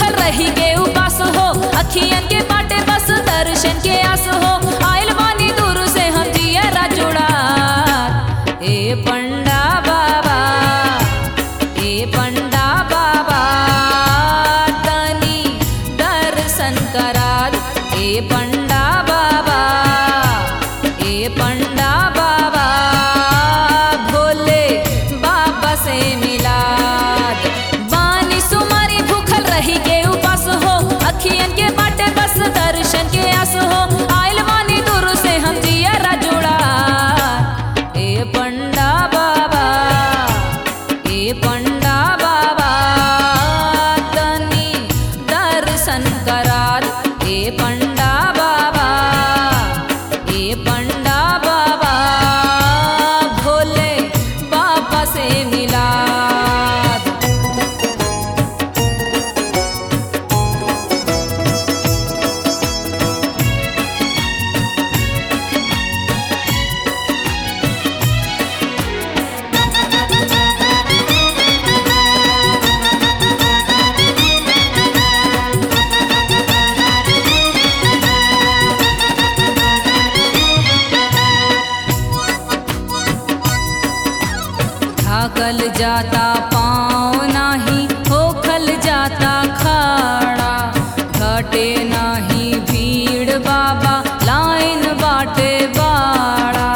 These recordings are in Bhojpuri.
भूखल रही के उपास हो अखियन के बाटे बस दर्शन के आस हो आइल बानी दूर से हम जियरा जुड़ा ए पंडा बाबा ए पंडा बाबा तनी दर्शन करा ए पंडा बाबा ए पंडा बाबा भोले बाबा से मिला बानी सुमारी भूखल रही के उपास हो अखियन के बाटे बस दर्शन के आस हो आइल बानी दूर से हम जियरा जुड़ा ए पंडा बाबा ए पंडा बाबा तनी दर्शन करा ए पंडा बाबा ए पंडा बाबा भोले बाबा से मिला थाकल जाता पाँव नाही होखल जाता खाड़ा घटे नाही भीड़ बाबा लाइन बाटे बाड़ा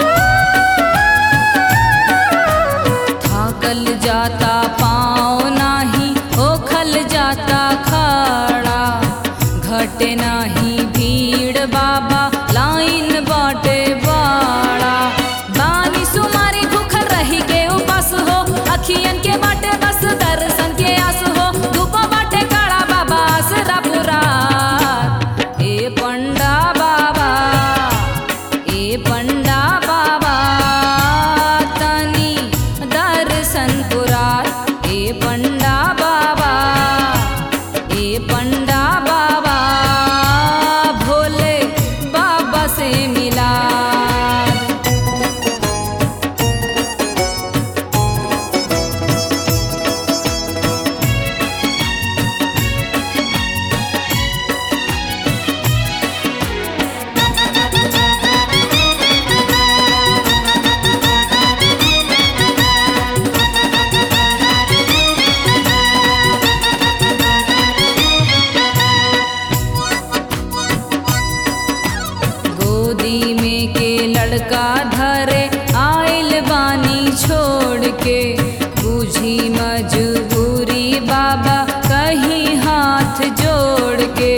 थाकल जाता पाँव नाही होखल जाता खाड़ा घटे नाही भीड़ बाबा लाइन बाटे बाड़ा बानी सुमारी भूखल रही के उपास हो अखियन के बाटे बस दर्शन के आस हो धूप बाटे काड़ा बाबा आसरा पूरा ए पंडा बाबा ए पंडा बाबा तनी दर्शन पुरा ए पंडा बाबा ए पंडा बाबा भोले बाबा से मिला गोदी में के लड़का धरे आइल बानी छोड़ के बुझी मजबूरी बाबा कहीं हाथ जोड़ के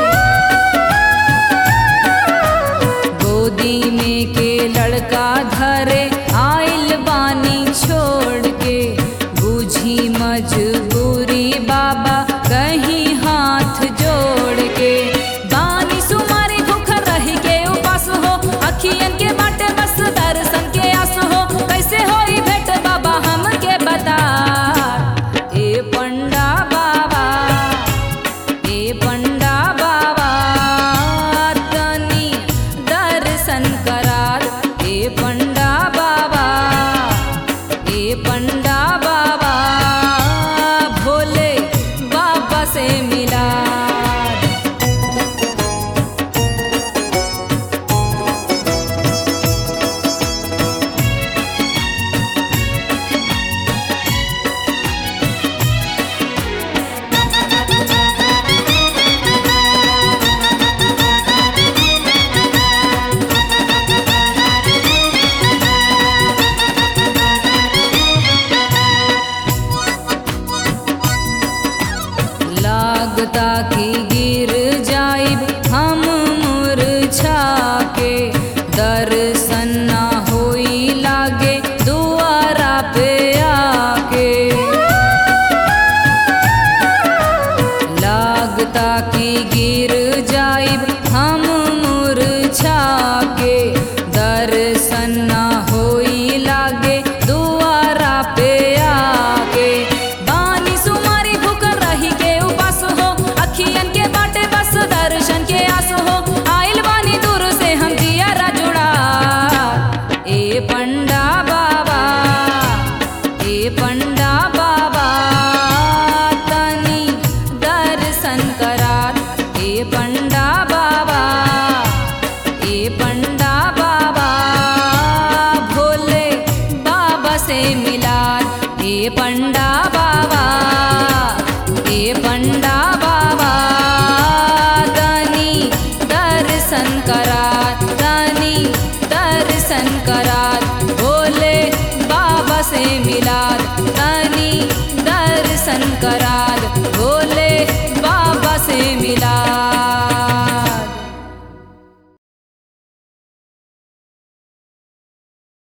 गोदी में के लड़का धरे आइल बानी छोड़ के बुझी मजबूरी बाबा कहीं हाथ जोड़ के बानी सुमारी भूख रही के उपास हो अखियन के बाटे बस दर्शन के आस हो कैसे होई भेट बाबा हमके बता ए पंडा बाबा ए पंडा बाबा तनी दर्शन करा ए पंडा बाबा ए पंडा बाबा भोले बाबा से मिला लागता कि गिर जाइब हम मुरझा के दर्शन ना होई लागे दुआरा पे आके लागता कि गिर जाइब हम मुरझा के दर्शन ना होई लागे दुआरा पे आके बानी सुमारी भूख रही के उपास हो अखियन के दर्शन करा